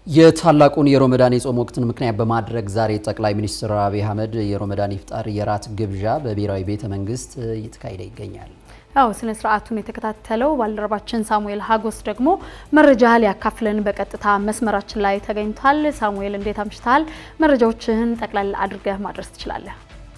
የታላቁን የሮመዳን የጾም ወቅትን ምክንያት በማድረግ ዛሬ ጠቅላይ ሚኒስትር አብይ አህመድ የሮመዳን ኢፍጣር የራት ግብዣ በብሔራዊ ቤተ መንግስት እየተካሄደ ይገኛል። ያው ስነ ስርዓቱን የተከታተለው ባልደረባችን ሳሙኤል ሀጎስ ደግሞ መረጃ ሊያካፍለን በቀጥታ መስመራችን ላይ ተገኝቷል። ሳሙኤል እንዴት አምሽተሃል? መረጃዎችህን ጠቅላላ አድርገህ ማድረስ ትችላለህ?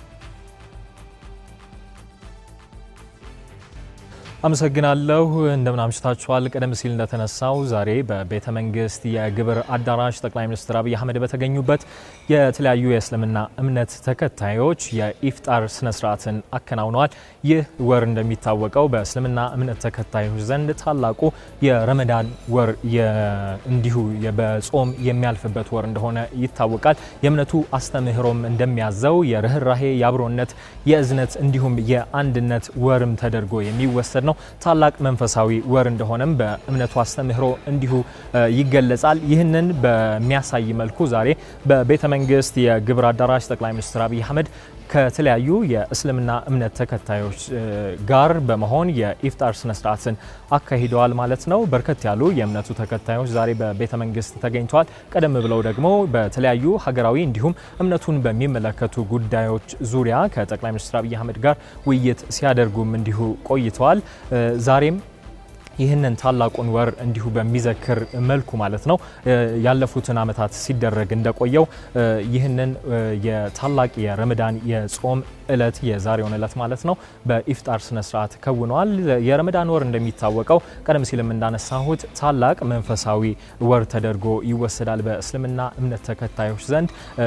አመሰግናለሁ። እንደምን አምሽታችኋል። ቀደም ሲል እንደተነሳው ዛሬ በቤተ መንግስት የግብር አዳራሽ ጠቅላይ ሚኒስትር አብይ አህመድ በተገኙበት የተለያዩ የእስልምና እምነት ተከታዮች የኢፍጣር ስነ ስርዓትን አከናውነዋል። ይህ ወር እንደሚታወቀው በእስልምና እምነት ተከታዮች ዘንድ ታላቁ የረመዳን ወር እንዲሁ በጾም የሚያልፍበት ወር እንደሆነ ይታወቃል። የእምነቱ አስተምህሮም እንደሚያዘው የርኅራሄ፣ የአብሮነት፣ የእዝነት እንዲሁም የአንድነት ወርም ተደርጎ የሚወሰድ ነው። ታላቅ መንፈሳዊ ወር እንደሆነም በእምነቱ አስተምህሮ እንዲሁ ይገለጻል። ይህንን በሚያሳይ መልኩ ዛሬ በቤተ መንግስት የግብር አዳራሽ ጠቅላይ ሚኒስትር አብይ አህመድ ከተለያዩ የእስልምና እምነት ተከታዮች ጋር በመሆን የኢፍጣር ስነ ስርዓትን አካሂደዋል ማለት ነው። በርከት ያሉ የእምነቱ ተከታዮች ዛሬ በቤተ መንግስት ተገኝተዋል። ቀደም ብለው ደግሞ በተለያዩ ሀገራዊ እንዲሁም እምነቱን በሚመለከቱ ጉዳዮች ዙሪያ ከጠቅላይ ሚኒስትር አብይ አህመድ ጋር ውይይት ሲያደርጉም እንዲሁ ቆይተዋል። ዛሬም ይህንን ታላቁን ወር እንዲሁ በሚዘክር መልኩ ማለት ነው ያለፉትን ዓመታት ሲደረግ እንደቆየው ይህንን የታላቅ የረመዳን የጾም እለት የዛሬውን እለት ማለት ነው በኢፍጣር ስነ ስርዓት ከውነዋል። የረመዳን ወር እንደሚታወቀው ቀደም ሲልም እንዳነሳሁት ታላቅ መንፈሳዊ ወር ተደርጎ ይወሰዳል። በእስልምና እምነት ተከታዮች ዘንድ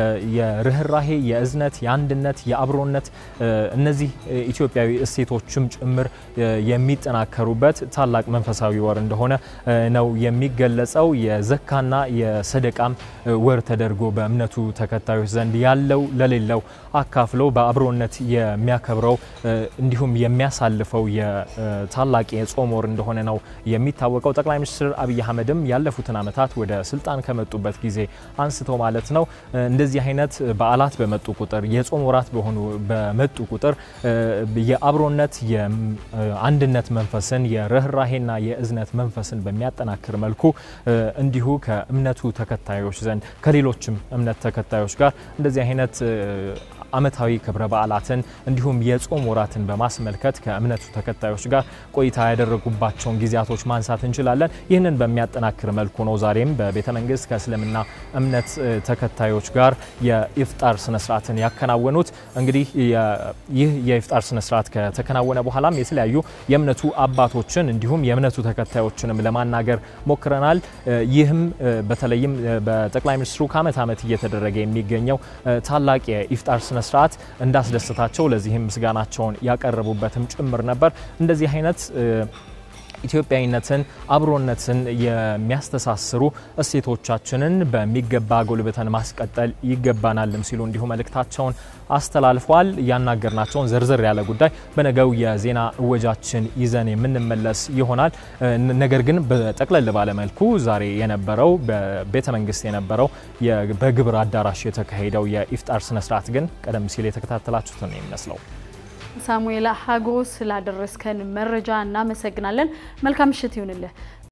የርኅራሄ፣ የእዝነት፣ የአንድነት፣ የአብሮነት እነዚህ ኢትዮጵያዊ እሴቶችም ጭምር የሚጠናከሩበት ታላቅ መንፈሳዊ ወር እንደሆነ ነው የሚገለጸው። የዘካና የሰደቃም ወር ተደርጎ በእምነቱ ተከታዮች ዘንድ ያለው ለሌለው አካፍሎ በአብሮነት የሚያከብረው እንዲሁም የሚያሳልፈው የታላቅ የጾም ወር እንደሆነ ነው የሚታወቀው። ጠቅላይ ሚኒስትር አብይ አህመድም ያለፉትን ዓመታት ወደ ስልጣን ከመጡበት ጊዜ አንስቶ ማለት ነው እንደዚህ አይነት በዓላት በመጡ ቁጥር የጾም ወራት በሆኑ በመጡ ቁጥር የአብሮነት የአንድነት መንፈስን የርኅራሄና የእዝነት መንፈስን በሚያጠናክር መልኩ እንዲሁ ከእምነቱ ተከታዮች ዘንድ ከሌሎችም እምነት ተከታዮች ጋር እንደዚህ አይነት ዓመታዊ ክብረ በዓላትን እንዲሁም የጾም ወራትን በማስመልከት ከእምነቱ ተከታዮች ጋር ቆይታ ያደረጉባቸውን ጊዜያቶች ማንሳት እንችላለን። ይህንን በሚያጠናክር መልኩ ነው ዛሬም በቤተ መንግስት ከእስልምና እምነት ተከታዮች ጋር የኢፍጣር ስነስርዓትን ያከናወኑት። እንግዲህ ይህ የኢፍጣር ስነስርዓት ከተከናወነ በኋላም የተለያዩ የእምነቱ አባቶችን እንዲሁም የእምነቱ ተከታዮችንም ለማናገር ሞክረናል። ይህም በተለይም በጠቅላይ ሚኒስትሩ ከዓመት ዓመት እየተደረገ የሚገኘው ታላቅ የኢፍጣር ስነ ስርዓት እንዳስደሰታቸው ለዚህም ምስጋናቸውን ያቀረቡበትም ጭምር ነበር። እንደዚህ አይነት ኢትዮጵያዊነትን፣ አብሮነትን የሚያስተሳስሩ እሴቶቻችንን በሚገባ ጎልብተን ማስቀጠል ይገባናልም ሲሉ እንዲሁ መልእክታቸውን አስተላልፈዋል። ያናገርናቸውን ዝርዝር ያለ ጉዳይ በነገው የዜና እወጃችን ይዘን የምንመለስ ይሆናል። ነገር ግን በጠቅለል ባለ መልኩ ዛሬ የነበረው በቤተ መንግስት የነበረው በግብር አዳራሽ የተካሄደው የኢፍጣር ስነስርዓት ግን ቀደም ሲል የተከታተላችሁትን ነው የሚመስለው። ሳሙኤል ሀጎስ ስላደረስከን መረጃ እናመሰግናለን። መልካም ምሽት ይሁንልህ።